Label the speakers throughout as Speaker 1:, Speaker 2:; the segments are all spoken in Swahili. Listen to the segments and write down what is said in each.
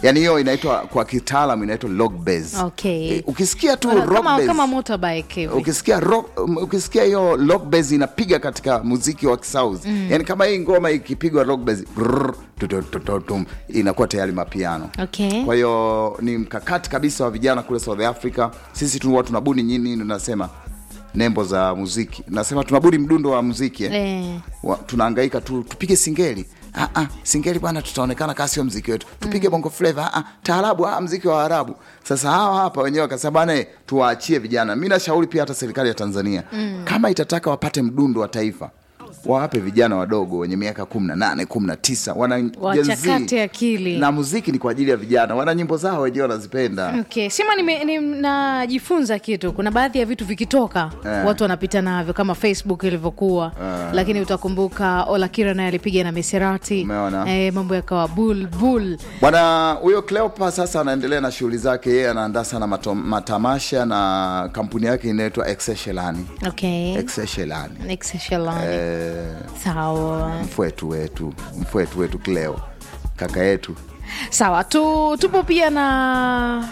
Speaker 1: yani hiyo inaitwa kwa kitaalamu inaitwa rock bass
Speaker 2: Okay.
Speaker 1: Eh, ukisikia tu
Speaker 2: Wana-
Speaker 1: rock
Speaker 2: kama,
Speaker 1: bass,
Speaker 2: kama motorbike hivi
Speaker 1: ukisikia rock, um, ukisikia hiyo rock bass inapiga katika muziki wa kisauzi mm. yani kama hii ngoma ikipigwa rock bass brrr, tututututum, inakuwa tayari mapiano
Speaker 2: Okay.
Speaker 1: kwa hiyo ni mkakati kabisa wa vijana kule south africa sisi tu watu tunabuni nyini tunasema nembo za muziki nasema tunabuni mdundo wa muziki eh?
Speaker 2: Eh.
Speaker 1: wa, tunahangaika tu tupige singeli ah, ah, singeli bwana tutaonekana kaa sio mziki wetu tupige bongo flava ah, ah, taarabu ah, mziki wa arabu sasa hawa hapa wenyewe wakasema bwana eh, tuwaachie vijana mi nashauri pia hata serikali ya tanzania mm. kama itataka wapate mdundo wa taifa wawape vijana wadogo wenye miaka kumi na nane kumi na tisa wana Gen Z.
Speaker 2: Wachakate akili.
Speaker 1: na muziki ni kwa ajili ya vijana wana nyimbo zao wenyewe wanazipenda
Speaker 2: Okay. Sema nime- ni- najifunza kitu. Kuna baadhi ya vitu vikitoka
Speaker 1: Eh.
Speaker 2: watu wanapita navyo kama Facebook ilivyokuwa lakini utakumbuka Olakira naye alipiga na Miserati
Speaker 1: Umeona?
Speaker 2: eh, mambo yakawa bulbul.
Speaker 1: bwana huyo Cleopa sasa anaendelea na shughuli zake yeye anaandaa sana mato- matamasha na kampuni yake inaitwa Exeshelani
Speaker 2: Okay.
Speaker 1: Exeshelani
Speaker 2: Exeshalani.
Speaker 1: eh,
Speaker 2: Sawa.
Speaker 1: mfwetu wetu mfwetu wetu Cleo kaka yetu
Speaker 2: Sawa. Tu, tupo pia na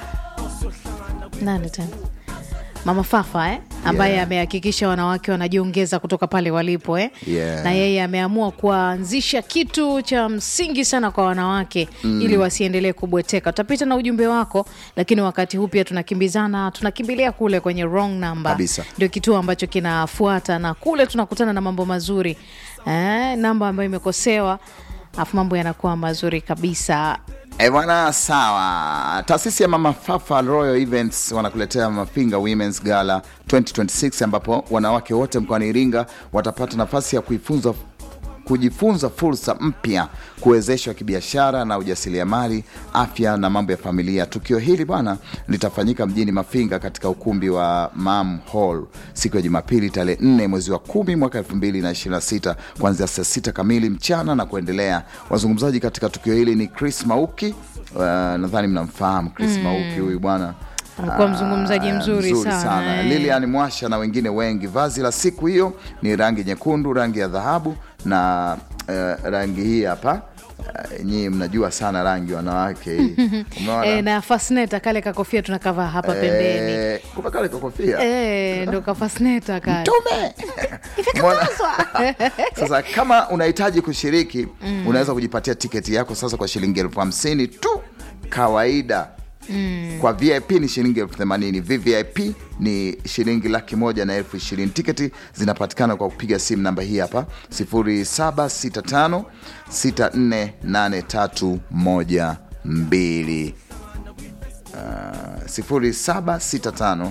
Speaker 2: nani tena? Mama Fafa eh? ambaye
Speaker 1: Yeah.
Speaker 2: amehakikisha wanawake wanajiongeza kutoka pale walipo eh?
Speaker 1: Yeah.
Speaker 2: na yeye ameamua kuanzisha kitu cha msingi sana kwa wanawake mm. ili wasiendelee kubweteka. Tutapita na ujumbe wako, lakini wakati huu pia tunakimbizana, tunakimbilia kule kwenye wrong number,
Speaker 1: Kabisa.
Speaker 2: ndio kituo ambacho kinafuata, na kule tunakutana na mambo mazuri eh, namba ambayo imekosewa afu mambo yanakuwa mazuri kabisa.
Speaker 1: E bwana, sawa. Taasisi ya Mama Fafa Royal Events wanakuletea Mafinga Women's Gala 2026 ambapo wanawake wote mkoani Iringa watapata nafasi ya kuifunza kujifunza fursa mpya, kuwezeshwa kibiashara na ujasiriamali, afya na mambo ya familia. Tukio hili bwana litafanyika mjini Mafinga katika ukumbi wa Mam Hall siku ya Jumapili tarehe 4 mwezi wa kumi mwaka 2026 kuanzia saa sita kamili mchana na kuendelea. Wazungumzaji katika tukio hili ni Chris Mauki. Uh, nadhani mnamfahamu Chris Mauki huyu bwana
Speaker 2: Amekuwa mzungumzaji
Speaker 1: Ah,
Speaker 2: mzuri sana, eh.
Speaker 1: Lilian Mwasha na wengine wengi. Vazi la siku hiyo ni rangi nyekundu, rangi ya dhahabu na eh, rangi hii hapa uh, nyii mnajua sana rangi wanawake hii umeona
Speaker 2: E, na fasneta kale kakofia tunakavaa hapa pembeni
Speaker 1: Eh, kumbe kale kakofia
Speaker 2: e, ndo kafasneta kale
Speaker 1: tume Umeona? sasa kama unahitaji kushiriki unaweza kujipatia tiketi yako sasa kwa shilingi elfu hamsini tu kawaida kwa vip ni shilingi elfu themanini vvip ni shilingi laki moja na elfu ishirini tiketi zinapatikana kwa kupiga simu namba hii hapa 0765 648312 0765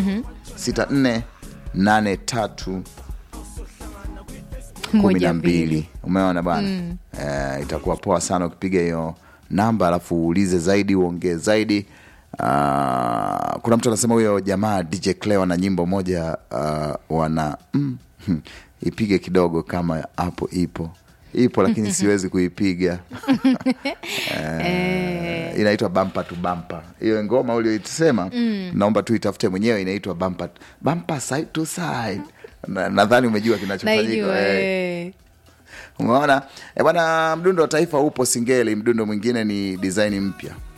Speaker 1: 6483 kumi
Speaker 2: moja
Speaker 1: na
Speaker 2: mbili
Speaker 1: mbili umeona bana eh, itakuwa poa sana ukipiga hiyo namba alafu uulize zaidi uongee zaidi Ah, kuna mtu anasema huyo jamaa dj cleo na nyimbo moja ah, wana mm, hmm, ipige kidogo kama hapo ipo ipo lakini siwezi kuipiga Eh, inaitwa bampa tu bampa hiyo ngoma ulioisema naomba tu itafute mwenyewe inaitwa bampa bampa side to side Na- nadhani umejua kinachofanyika
Speaker 2: naijua
Speaker 1: eh.
Speaker 2: eh.
Speaker 1: umeona Eh, bwana mdundo wa taifa upo singeli mdundo mwingine ni design mpya